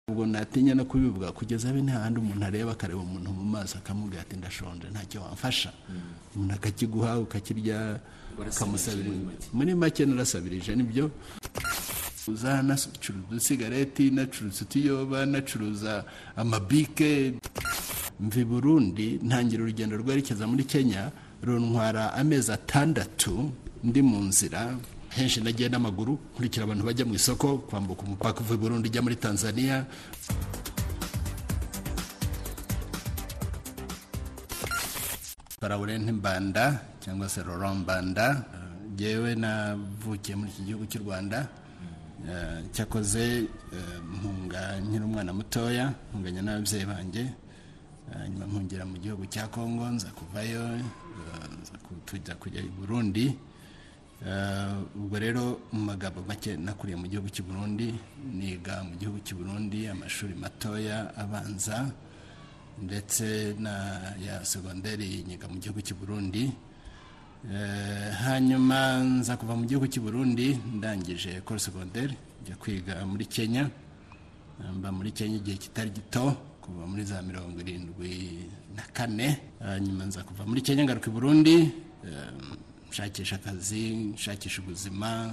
ubwo natinya no kubivuga kugeza abe nta handi umuntu areba akareba umuntu mu maso akamubwira ati ndashonje ntacyo wamfasha umuntu akakiguha ukakirya ukamusabira muri make narasabirije nibyo uza nacuruza udusigareti nacuruza utuyoba nacuruza amabike mvi burundi ntangira urugendo rwerekeza muri kenya runtwara amezi atandatu ndi mu nzira henshi nagiye n'amaguru nkurikira abantu bajya mu isoko kwambuka umupaka uvuye burundi ujya muri tanzania parawurenti mbanda cyangwa se roro mbanda ngewe navukiye muri iki gihugu cy'u rwanda cyakoze mpunga nkiri umwana mutoya mpunganya n'ababyeyi banjye nyuma mpungera mu gihugu cya kongo nza kuvayo tujya kujya i burundi ubwo rero mu magambo make nakuriye mu gihugu cy'i burundi niga mu gihugu cy'i burundi amashuri matoya abanza ndetse na ya segonderi niga mu gihugu cy'i burundi hanyuma nza kuva mu gihugu cy'i burundi ndangije kuri segonderi njya kwiga muri kenya mba muri kenya igihe kitari gito kuva muri za mirongo irindwi na kane hanyuma nza kuva muri kenya ngaruka i burundi nshakisha akazi nshakisha ubuzima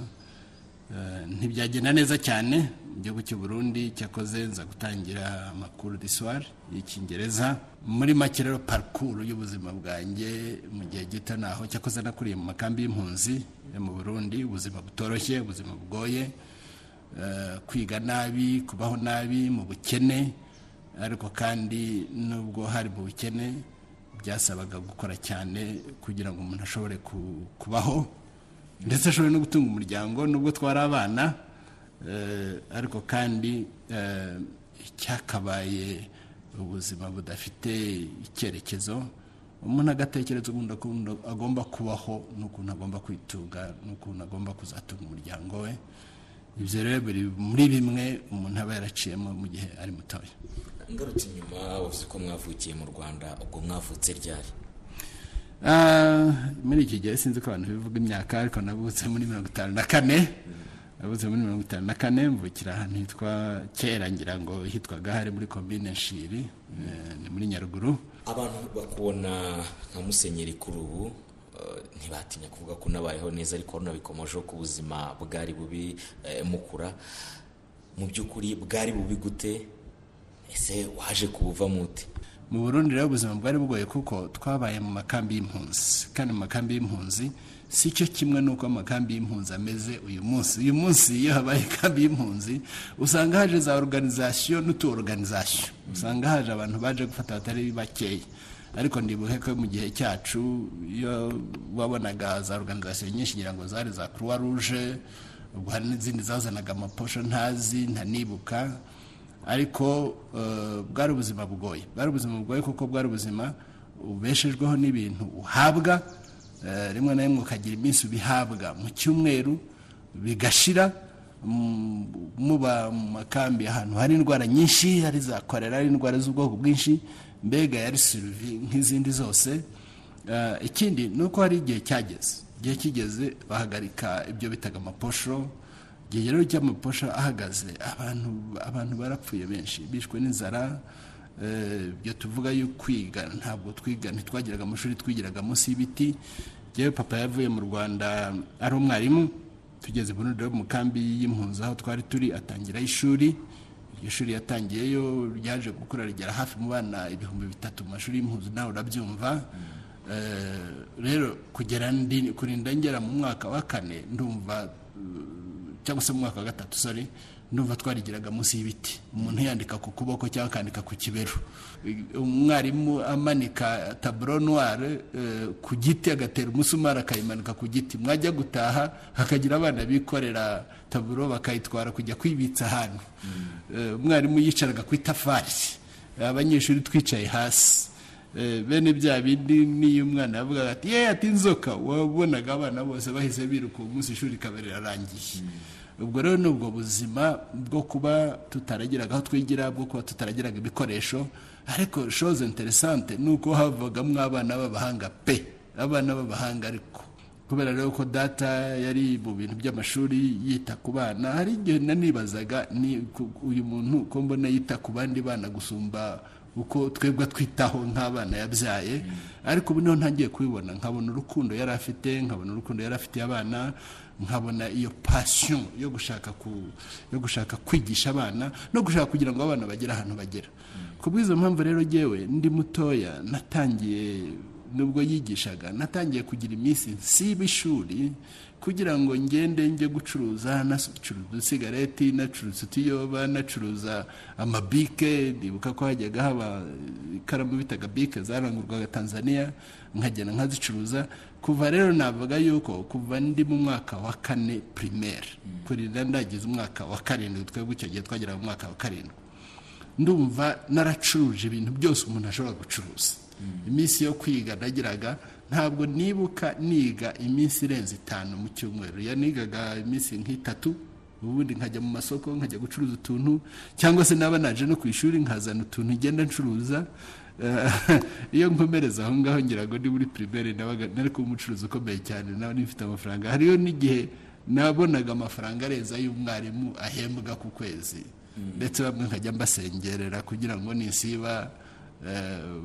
ntibyagenda neza cyane mu gihugu cy'i burundi cyakoze nza gutangira amakuru diswari y'icyingereza muri make rero parikuru y'ubuzima bwanjye mu gihe gito naho cyakoze nakuriye mu makambi y'impunzi yo mu burundi ubuzima butoroshye ubuzima bugoye kwiga nabi kubaho nabi mu bukene ariko kandi nubwo hari mu bukene byasabaga gukora cyane kugira ngo umuntu ashobore kubaho ndetse ashobora no gutunga umuryango nubwo twari abana ariko kandi cyakabaye ubuzima budafite icyerekezo umuntu agatekereza ubundi agomba kubaho n'ukuntu agomba kwitunga n'ukuntu agomba kuzatunga umuryango we ibyo rero biri muri bimwe umuntu aba yaraciyemo mu gihe ari mutoya ngarutse inyuma wavuze ko mwavukiye mu rwanda ubwo mwavutse ryari muri iki gihe sinzi ko abantu bivuga imyaka ariko nabutse muri mirongo itanu na kane nabutse muri mirongo itanu na kane mvukira ahantu hitwa kera ngira ngo hitwaga hari muri komine nshiri ni muri nyaruguru abantu bakubona nka musenyeri kuri ubu ntibatinya kuvuga ko unabayeho neza ariko hano bikomojeho ku buzima bwari bubi mukura mu by'ukuri bwari bubi gute ese waje kubuvamo ute mu burundi rero ubuzima bwari bugoye kuko twabaye mu makambi y'impunzi kandi mu makambi y'impunzi si cyo kimwe n'uko amakambi y'impunzi ameze uyu munsi uyu munsi iyo habaye ikambi y'impunzi usanga haje za oruganizasiyo n'utu oruganizasiyo usanga haje abantu baje gufata abatari bakeya ariko ndibuhe ko mu gihe cyacu iyo wabonaga za oruganizasiyo nyinshi ngira ngo zari za croix rouge ubwo hari n'izindi zazanaga amaposho ntazi ntanibuka ariko bwari ubuzima bugoye bwari ubuzima bugoye kuko bwari ubuzima ubeshejweho n'ibintu uhabwa rimwe na rimwe ukagira iminsi ubihabwa mu cyumweru bigashira muba mu makambi ahantu hari indwara nyinshi hari za korera hari indwara z'ubwoko bwinshi mbega yari siruvi nk'izindi zose ikindi ni uko hari igihe cyageze igihe kigeze bahagarika ibyo bitaga amaposho igihe rero cy'amaposha ahagaze abantu abantu barapfuye benshi bishwe n'inzara ibyo tuvuga yo kwiga ntabwo twiga ntitwagiraga amashuri twigiraga munsi y'ibiti yewe papa yavuye mu rwanda ari umwarimu tugeze burundi rero mu kambi y'impunzi aho twari turi atangiraho ishuri iryo shuri yatangiyeyo ryaje gukura rigera hafi mu bana ibihumbi bitatu mu mashuri y'impunzi nawe urabyumva rero kugera kurinda ngera mu mwaka wa kane ndumva cyangwa se mu mwaka wa gatatu sore ndumva twarigiraga munsi y'ibiti umuntu yandika ku kuboko cyangwa akandika ku kibero umwarimu amanika taburo noire ku giti agatera umusumari akayimanika ku giti mwajya gutaha hakagira abana bikorera taburo bakayitwara kujya kwibitsa ahantu umwarimu yicaraga ku itafari abanyeshuri twicaye hasi bene bya bindi n'iyo umwana yavugaga ati ye ati inzoka wabonaga abana bose bahise biruka uwo munsi ishuri rikaba rirarangiye ubwo rero ni ubwo buzima bwo kuba tutaragiraga aho twigira bwo kuba tutaragiraga ibikoresho ariko shoze interesante ni uko havagamo abana b'abahanga pe abana b'abahanga ariko kubera rero ko data yari mu bintu by'amashuri yita ku bana hari igihe nanibazaga ni uyu muntu ko mbona yita ku bandi bana gusumba uko twebwe twitaho nk'abana yabyaye ariko ubu niho ntangiye kubibona nkabona urukundo yari afite nkabona urukundo yari afitiye abana nkabona iyo pasiyo yo gushaka yo gushaka kwigisha abana no gushaka kugira ngo abana bagere ahantu bagera ku bw'izo mpamvu rero ngewe ndi mutoya natangiye nubwo yigishaga natangiye kugira iminsi nsiba ishuri kugira ngo ngende njye gucuruza nacuruza udusigareti nacuruza utiyoba nacuruza amabike ndibuka ko hajyaga haba ikaramu bitaga bike zarangurwaga tanzania nkagenda nkazicuruza kuva rero navuga yuko kuva ndi mu mwaka wa kane pirimeri kurinda ndagize umwaka wa karindwi twebwe icyo gihe twagera mu mwaka wa karindwi ndumva naracuruje ibintu byose umuntu ashobora gucuruza iminsi yo kwiga nagiraga ntabwo nibuka niga iminsi irenze itanu mu cyumweru yanigaga iminsi nk'itatu ubundi nkajya mu masoko nkajya gucuruza utuntu cyangwa se naba naje no ku ishuri nkazana utuntu ngenda ncuruza iyo nkomereza aho ngaho ngira ngo ni muri pirimeri nari kuba umucuruzi ukomeye cyane nawe nifite amafaranga hariyo n'igihe nabonaga amafaranga arenze ay'umwarimu ahembwa ku kwezi ndetse bamwe nkajya mbasengerera kugira ngo nisiba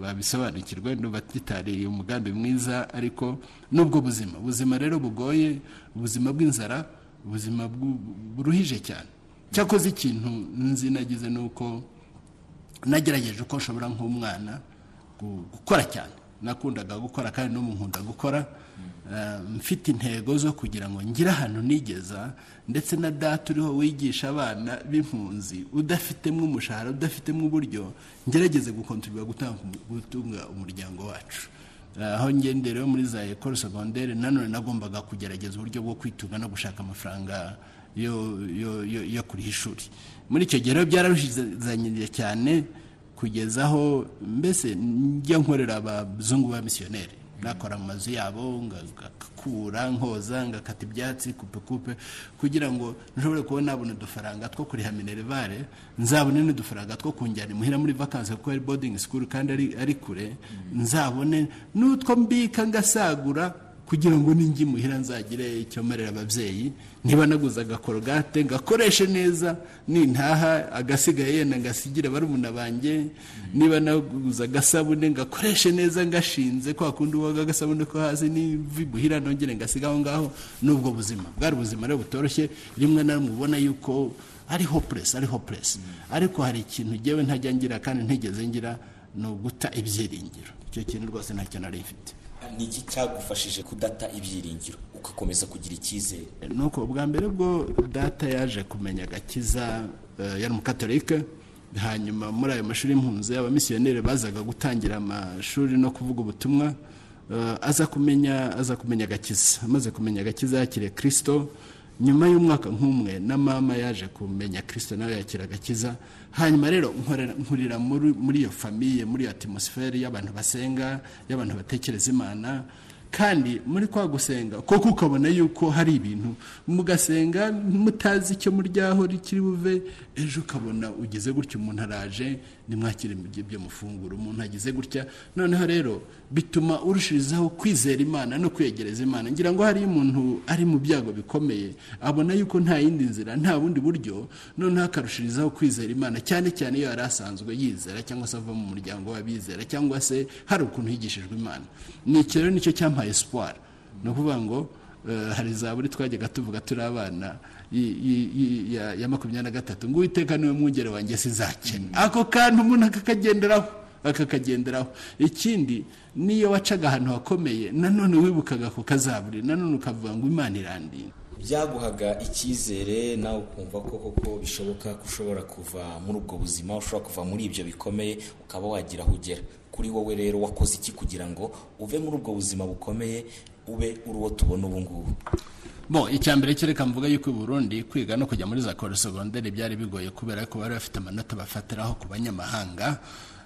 babisobanukirwe batitariye umugambi mwiza ariko n'ubwo buzima ubuzima rero bugoye ubuzima bw'inzara ubuzima buruhije cyane cyakoze ikintu nzi nagize ni uko nagerageje uko nshobora nk'umwana gukora cyane nakundaga gukora kandi no nkunda gukora mfite intego zo kugira ngo ngire ahantu nigeza ndetse na data uriho wigisha abana b'impunzi udafitemo umushahara udafitemo uburyo ngerageze gukontorora gutunga umuryango wacu aho ngendera rero muri za ekoro segonderi nanone nagombaga kugerageza uburyo bwo kwitunga no gushaka amafaranga yo kuriha ishuri muri icyo gihe rero byararushizanyiriye cyane kugeza aho mbese njya nkorera abazungu ba misiyoneri nakora mu mazu yabo ngakura nkoza ngakata ibyatsi kupe kupe kugira ngo nshobore kuba nabona udufaranga two kuriha minerivare nzabone n'udufaranga two kunjyana imuhira muri vakansi kuko ari bodingi sikuru kandi ari kure nzabone n'utwo mbika ngasagura kugira ngo ninjye imuhira nzagire icyo mmerera ababyeyi niba naguze agakorogate ngakoreshe neza nintaha agasigaye yenda ngasigire barumuna banjye niba naguze agasabune ngakoreshe neza ngashinze kwa kundi woga agasabune ko hasi n'ibuhira nongere ngasiga aho ngaho n'ubwo buzima bwari ubuzima rero butoroshye rimwe na rimwe ubona yuko ari hopuresi ari hopuresi ariko hari ikintu ngewe ntajya ngira kandi ntigeze ngira ni uguta ibyiringiro icyo kintu rwose ntacyo nari mfite ni iki cyagufashije kudata ibyiringiro ugakomeza kugira icyizere nuko bwa mbere bwo data yaje kumenya agakiza yari umukatorike hanyuma muri ayo mashuri y'impunzi abamisiyoneri bazaga gutangira amashuri no kuvuga ubutumwa aza kumenya aza kumenya agakiza amaze kumenya agakiza yakiriye kirisito nyuma y'umwaka nk'umwe na mama yaje kumenya kirisito nawe yakira agakiza hanyuma rero nkurira muri iyo famiye muri iyo atimusiferi y'abantu basenga y'abantu batekereza imana kandi muri kwa gusenga kuko ukabona yuko hari ibintu mugasenga mutazi icyo muryaho rikiri buve ejo ukabona ugize gutya umuntu araje nimwakire ibyo mufungura umuntu agize gutya noneho rero bituma urushirizaho kwizera imana no kwegereza imana ngira ngo hariyo umuntu ari mu byago bikomeye abona yuko nta yindi nzira nta bundi buryo noneho akarushirizaho kwizera imana cyane cyane iyo yari asanzwe yizera cyangwa se ava mu muryango w'abizera cyangwa se hari ukuntu yigishijwe imana ni iki rero nicyo cyampaye esipuwari ni ukuvuga ngo hari za buri twajyaga tuvuga turi abana ya makumyabiri na gatatu ngo uwiteka niwe mwungere wanjye sizakena ako kantu umuntu akakagenderaho akakagenderaho ikindi niyo wacaga ahantu hakomeye nanone wibukaga ku kazaburi nanone ukavuga ngo imana irandiye byaguhaga icyizere nawe ukumva ko koko bishoboka ko ushobora kuva muri ubwo buzima ushobora kuva muri ibyo bikomeye ukaba wagira aho ugera kuri wowe rero wakoze iki kugira ngo uve muri ubwo buzima bukomeye ube uri uwo tubona ubu ngubu bo icya mbere kereka mvuga yuko i burundi kwiga no kujya muri za korosogonderi byari bigoye kubera ko bari bafite amanota bafatiraho ku banyamahanga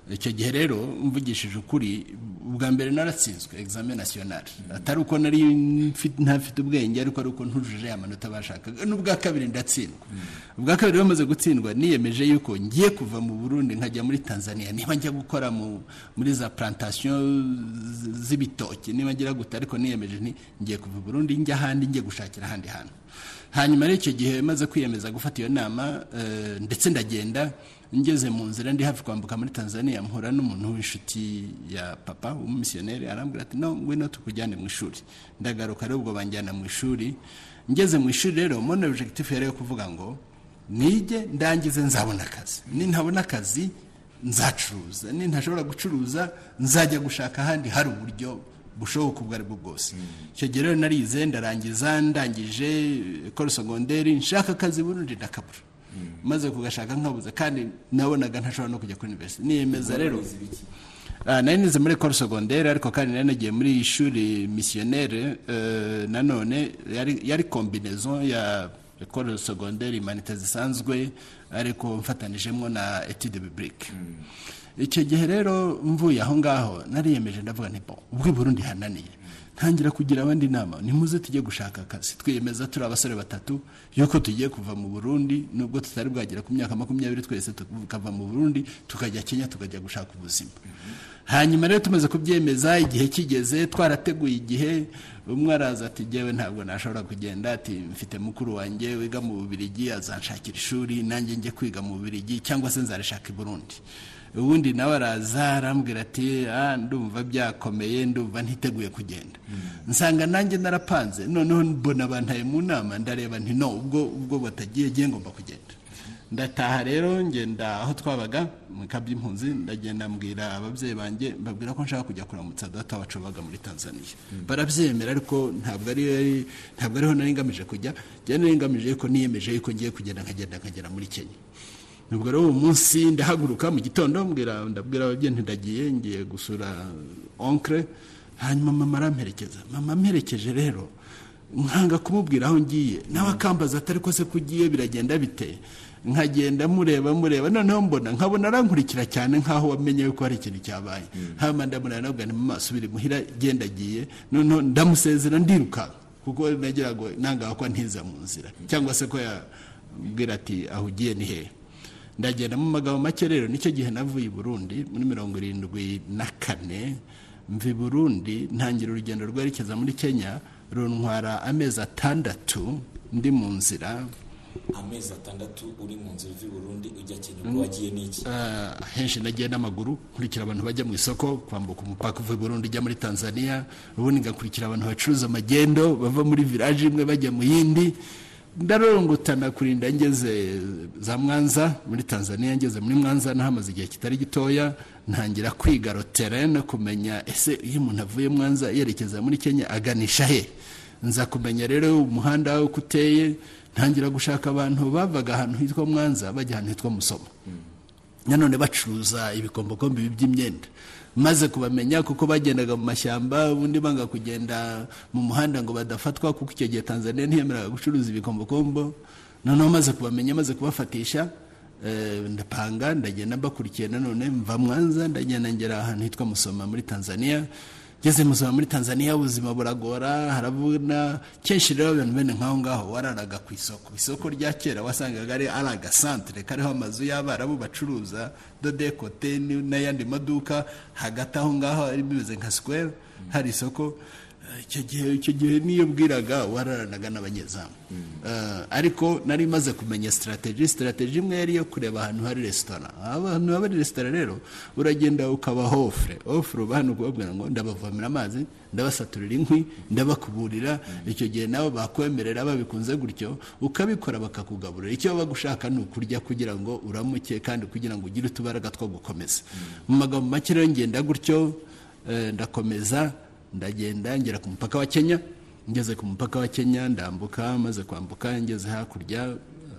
icyo gihe rero mvugishije ukuri ubwa mbere naratsinzwe egizame nasiyonari atari uko nari ntafite ubwenge ariko ari uko ntujuje amanota bashakaga n'ubwa kabiri ndatsindwa ubwa kabiri bamaze gutsindwa niyemeje yuko ngiye kuva mu burundi nkajya muri tanzania niba njya gukora muri za plantasiyo z'ibitoki niba ngira guta ariko niyemeje ngiye kuva burundi njya ahandi ngiye gushakira ahandi hantu hanyuma icyo gihe maze kwiyemeza gufata iyo nama ndetse ndagenda ngeze mu nzira ndi hafi kwambuka muri tanzania mpura n'umuntu w'inshuti ya papa w'umumisiyoneri arambwira ati no ngwino tukujyane mu ishuri ndagaruka ari ubwo banjyana mu ishuri ngeze mu ishuri rero mbona objectif yari yo kuvuga ngo nige ndangize nzabona akazi nintabona akazi nzacuruza nintashobora gucuruza nzajya gushaka ahandi hari uburyo bushoboka ubwo aribwo bwose icyo gihe rero narize ndarangiza ndangije ekoro segonderi nshaka akazi burundi ndakabura maze kugashaka nkabuze kandi nabonaga ntashobora no kujya kuri univerisite niyemeza rero nari nize muri ekoro segonderi ariko kandi nari nagiye muri ishuri misiyoneri nanone yari kombinezo ya ekoro segonderi imanite zisanzwe ariko mfatanijemo na etide biburike icyo gihe rero mvuye aho ngaho nariyemeje ndavuga nipo ubwo Burundi hananiye ntangira kugira abandi inama nimuze tujye gushaka akazi twiyemeza turi abasore batatu yuko tugiye kuva mu burundi nubwo tutari bwagera ku myaka makumyabiri twese tukava mu burundi tukajya kenya tukajya gushaka ubuzima hanyuma rero tumaze kubyemeza igihe kigeze twarateguye igihe umwe araza ati ngewe ntabwo nashobora kugenda ati mfite mukuru wanjye wiga mu bubirigi azanshakira ishuri nanjye njye kwiga mu bubirigi cyangwa se nzarishaka i burundi ubundi nawe araza arambwira ati ndumva byakomeye ndumva ntiteguye kugenda nsanga nanjye narapanze noneho mbona bantaye mu nama ndareba nti no ubwo ubwo batagiye ngiye ngomba kugenda ndataha rero ngenda aho twabaga mu kaby'impunzi ndagenda mbwira ababyeyi banjye mbabwira ko nshaka kujya kuramutsa data wacu wabaga muri tanzania barabyemera ariko ntabwo ariho nari ngamije kujya nari ngamije yuko niyemeje yuko ngiye kugenda nkagenda nkagera muri kenya nubwo rero uwo munsi ndahaguruka mu gitondo mbwira ndabwira ababyeyi ntidagiye ngiye gusura onkere hanyuma mama aramperekeza mama amperekeje rero nkanga kumubwira aho ngiye nawe akambaza atari ko se ko ugiye biragenda bite nkagenda mureba mureba noneho mbona nkabona arankurikira cyane nk'aho wamenye ko hari ikintu cyabaye hanyuma ndamureba nabwo ni mu maso biri muhira genda agiye noneho ndamusezera ndiruka kuko nagira ngo nangaha ko ntiza mu nzira cyangwa se ko yabwira ati aho ugiye ni hehe ndagenda mu magambo make rero nicyo gihe navuye i burundi muri mirongo irindwi na kane mvi burundi ntangira urugendo rwerekeza muri kenya runtwara amezi atandatu ndi mu nzira amezi atandatu uri mu nzira uvi burundi ujya kenya ubwo wagiye n'iki henshi nagiye n'amaguru nkurikira abantu bajya mu isoko kwambuka umupaka uva i burundi ujya muri tanzania ubundi ngakurikira abantu bacuruza amagendo bava muri viraje imwe bajya mu yindi ndarorongotana kurinda ngeze za mwanza muri tanzania ngeze muri mwanza nahamaze igihe kitari gitoya ntangira kwiga rotere no kumenya ese iyo umuntu avuye mwanza yerekeza muri kenya aganisha he nza kumenya rero umuhanda uko uteye ntangira gushaka abantu bavaga ahantu hitwa mwanza bajya ahantu hitwa musomo nanone bacuruza ibikombokombe by'imyenda maze kubamenya kuko bagendaga mu mashyamba ubundi banga kugenda mu muhanda ngo badafatwa kuko icyo gihe tanzania ntiyemeraga gucuruza ibikombokombo noneho maze kubamenya maze kubafatisha ndapanga ndagenda mbakurikiye nanone mva mwanza ndagenda ngera ahantu hitwa musoma muri tanzania ngeze musoma muri tanzania ubuzima buragora haravuna kenshi rero abantu bene nk'aho ngaho wararaga ku isoko isoko rya kera wasangaga ari ari agasantere kariho amazu y'abarabu bacuruza dodekote n'ayandi maduka hagati aho ngaho ari bimeze nka sikwere hari isoko icyo gihe icyo gihe niyo bwiraga wararanaga n'abanyezamu ariko nari maze kumenya sitarateji sitarateji imwe yari iyo kureba ahantu hari resitora abantu baba ari resitora rero uragenda ukabaha ofure ofure uba hano kubabwira ngo ndabavomera amazi ndabasaturira inkwi ndabakuburira icyo gihe nabo bakwemerera babikunze gutyo ukabikora bakakugaburira icyo baba gushaka ni ukurya kugira ngo uramuke kandi kugira ngo ugire utubaraga two gukomeza mu magambo make rero ngenda gutyo ndakomeza ndagenda ngera ku mupaka wa kenya ngeze ku mupaka wa kenya ndambuka maze kwambuka ngeze hakurya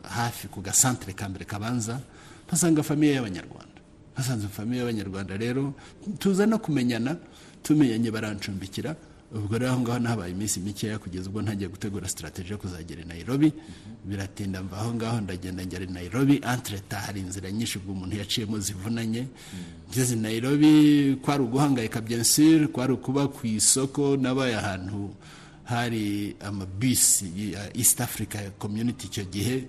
hafi ku gasantere ka mbere kabanza mpasanga famiye y'abanyarwanda hasanze famiye y'abanyarwanda rero tuza no kumenyana tumenyanye barancumbikira ubwo rero aho ngaho nahabaye iminsi mikeya kugeza ubwo ntangiye gutegura sitarateji yo kuzagera i nairobi biratinda mva aho ngaho ndagenda ngera i nairobi antreta hari inzira nyinshi ubwo umuntu yaciyemo zivunanye ngeze i nairobi kwari uguhangayika byensire kwari ukuba ku isoko nabaye ahantu hari amabisi ya east africa community icyo gihe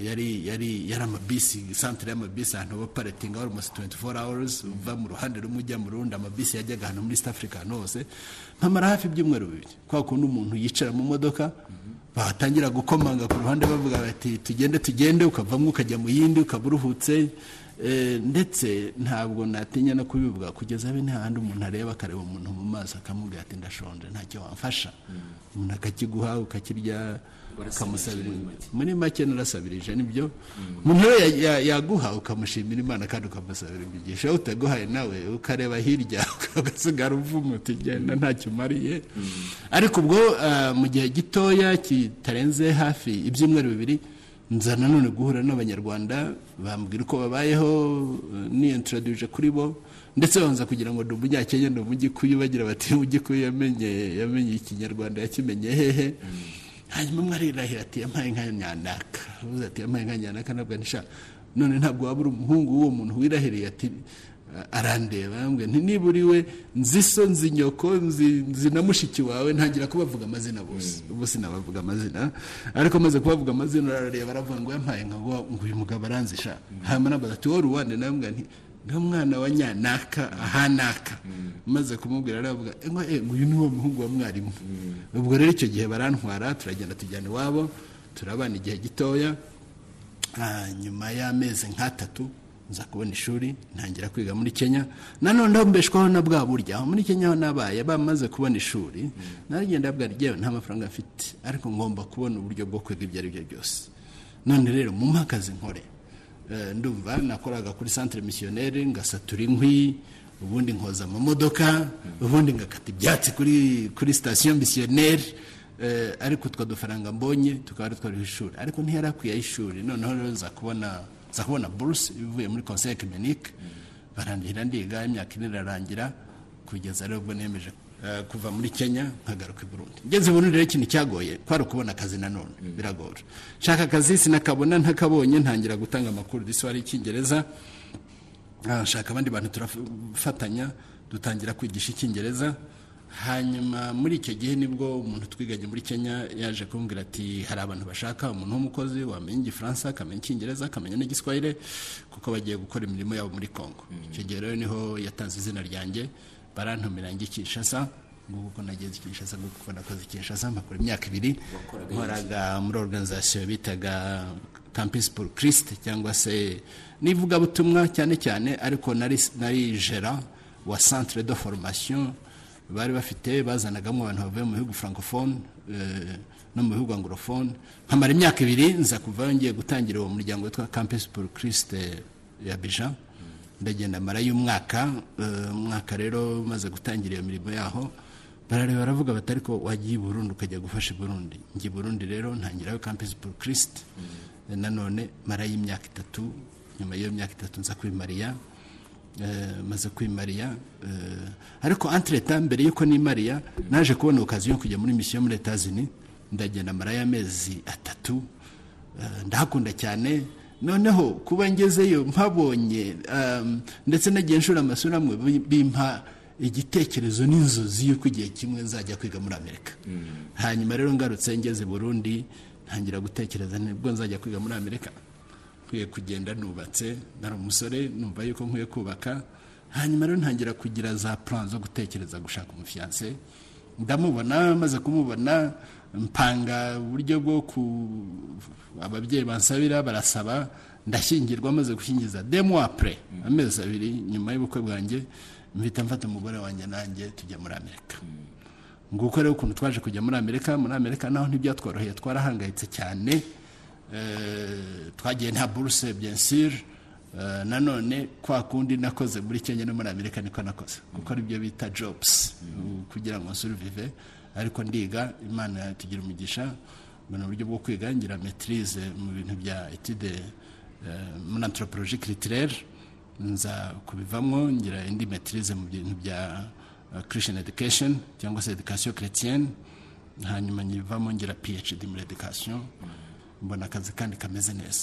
yari yari yari amabisi santire y'amabisi ahantu baparitinga wari umunsi tuwenti foru awurizi uva mu ruhande rumwe ujya mu rundi amabisi yajyaga ahantu muri east africa ahantu hose mpamara hafi ibyumweru bibiri kwa kundi umuntu yicara mu modoka batangira gukomanga ku ruhande bavuga bati tugende tugende ukavamo ukajya mu yindi ukaba uruhutse ndetse ntabwo natinya no kubivuga kugeza bene handi umuntu areba akareba umuntu mu maso akamubwira ati ndashonje ntacyo wamfasha umuntu akakiguha ukakirya ukamusabira muri make narasabirije nibyo umuntu rero yaguha ukamushimira imana kandi ukamusabira imigisha iyo utaguhaye nawe ukareba hirya ugasigara uvumwe utagenda ntacyo umariye ariko ubwo mu gihe gitoya kitarenze hafi ibyumweru bibiri nza nanone guhura n'abanyarwanda bambwira uko babayeho niyantaraduje kuri bo ndetse babanza kugira ngo ni umunyakenya ni umugikuyu bagira bati umugikuyu yamenye yamenye ikinyarwanda yakimenye hehe hanyuma umwe arirahira ati yampaye nka nyanaka uvuze ati yampaye nka nyanaka ntabwo nishaka none ntabwo waba uri umuhungu w'uwo muntu wirahiriye ati arandeba niba uri we nzi so nzi nyoko nzi na mushiki wawe ntangira kubavuga amazina bose ubu sinabavuga amazina ariko amaze kubavuga amazina arareba aravuga ngo yampaye nka ngo uyu mugabo aranzisha hanyuma ati wowe ruwande nawe mbwani ni umwana wa nyanaka ahanaka maze kumubwira aravuga uyu ni wo muhungu wa mwarimu ubwo rero icyo gihe barantwara turagenda tujyana iwabo turabana igihe gitoya nyuma y'amezi nk'atatu nza kubona ishuri ntangira kwiga muri kenya nanone mbeshwaho na bwa burya aho muri kenya aho nabaye bamaze kubona ishuri naragenda bwa ryewe nta mafaranga afite ariko ngomba kubona uburyo bwo kwiga ibyo ari byo byose none rero mu mpakazi nkore ndumva nakoraga kuri santire misiyoneri ngasatura inkwi ubundi nkoza amamodoka ubundi ngakata ibyatsi kuri kuri sitasiyo misiyoneri ariko utwo dufaranga mbonye tukaba twariho ishuri ariko ntiyari akwiye ishuri noneho rero nza kubona nza kubona buruse ivuye muri konseye kimenike barangira ndiga imyaka ine irarangira kugeza rero ubwo nemeje kuva muri kenya nkagaruka i burundi ngeze burundi rero ikintu cyagoye kwari ukubona akazi nanone biragora nshaka akazi sinakabona ntakabonye ntangira gutanga amakuru disi wari icyingereza nshaka abandi bantu turafatanya dutangira kwigisha icyingereza hanyuma muri icyo gihe nibwo umuntu twiganye muri kenya yaje kumbwira ati hari abantu bashaka umuntu w'umukozi wamenya igifaransa akamenya icyingereza akamenya n'igiswahire kuko bagiye gukora imirimo yabo muri congo icyo gihe rero niho yatanze izina ryanjye barantumira ngo ikishasa nguko nageze ikishasa nguko nakoze ikishasa mpakora imyaka ibiri nkoraga muri organizasiyo bitaga campus pour christ cyangwa se n'ivugabutumwa cyane cyane ariko nari nari jera wa centre de formation bari bafite bazanagamo abantu bavuye mu bihugu francophone no mu bihugu anglophone nkamara imyaka ibiri nza kuvayo ngiye gutangira uwo muryango witwa campus pour christ ya bija ndagenda mara y'umwaka umwaka rero umaze gutangira iyo mirimo yaho barareba baravuga bati ariko wagiye i burundi ukajya gufasha i burundi njye i burundi rero ntangirayo campus pour christ nanone mara y'imyaka itatu nyuma y'iyo myaka itatu nza kwimariya maze kwimariya ariko antireta mbere y'uko nimariya naje kubona okaziyo yo kujya muri misiyo muri leta zini ndagenda mara y'amezi atatu ndahakunda cyane noneho kuba ngezeyo mpabonye ndetse nagiye nshura amasura amwe bimpa igitekerezo n'inzozi y'uko igihe kimwe nzajya kwiga muri amerika hanyuma rero ngarutse ngeze burundi ntangira gutekereza nibwo nzajya kwiga muri amerika nkwiye kugenda nubatse nari umusore numva yuko nkwiye kubaka hanyuma rero ntangira kugira za plan zo gutekereza gushaka umufiyanse ndamubona maze kumubona mpanga uburyo bwo ku ababyeyi bansabira barasaba ndashyingirwa maze gushyingiza demo apure amezi abiri nyuma y'ubukwe bwanjye mvita mfata umugore wanjye nanjye tujya muri amerika nguko rero ukuntu twaje kujya muri amerika muri amerika naho ntibyatworoheye twarahangayitse cyane twagiye nta buruse byensire nanone kwa kundi nakoze muri kenya no muri amerika niko nakoze kuko aribyo bita jobusi kugira ngo nsurivive ariko ndiga imana yatugira umugisha mu buryo bwo kwiga ngira metirize mu bintu bya etide muri antoroporoji kiritirere nza kubivamo ngira indi metirize mu bintu bya christian education cyangwa se education chrétienne hanyuma nyivamo ngira phd muri education mbona akazi kandi kameze neza